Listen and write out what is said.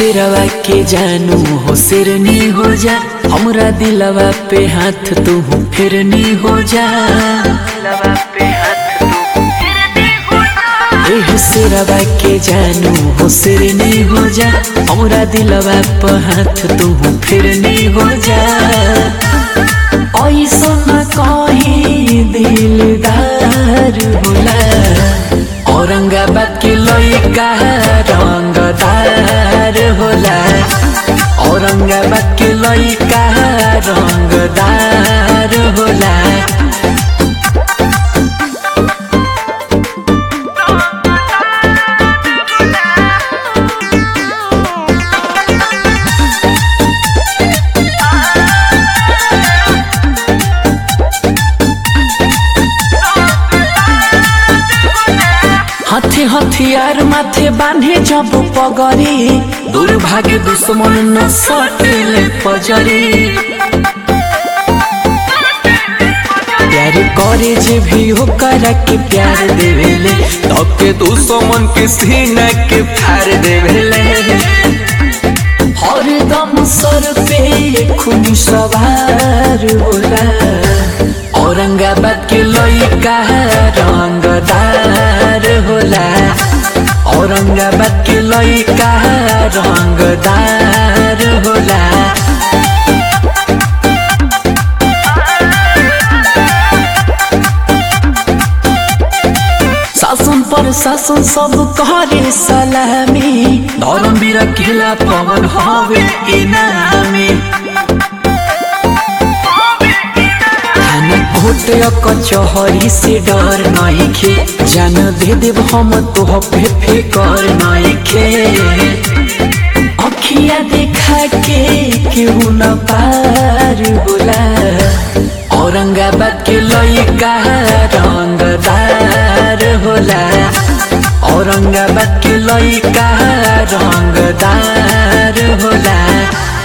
सिरवा के जानू हो सिरनी हो जा हमरा दिलवा पे हाथ तू फिरनी हो जा दिलवा पे हाथ तू एह सिरवा के जानू हो सिरनी हो जा हमरा दिलवा पे हाथ तू फिरनी हो जा ऐसन कहीं दिलदार होला औरंगाबाद के लइका रंगदार होला औरंगाबाद के लइका रंगदार होला हाथे हथियार माथे बांधे जब पगरी दुर्भाग्य दुश्मन न सटेले पजरी प्यार करे जे भी हो करा के प्यार देवेले तब के दुश्मन के सीना के फाड़ देवेले हरदम सर पे खून सवार होला औरंगाबाद के लइका रंगदार होला औरंगाबाद के लइका रंगदार होला शासन पर शासन सब करे सलामी धर्म वीर खेला पवन हवे इनामी थाना कोर्ट या कचहरी से डर नहीं खे जान दे देव हम तो पे फिकर नहीं खे अखिया देखा के केहू न पार होला औरंगाबाद के लइका रंगदार होला औरंगाबाद के लइका रंगदार होला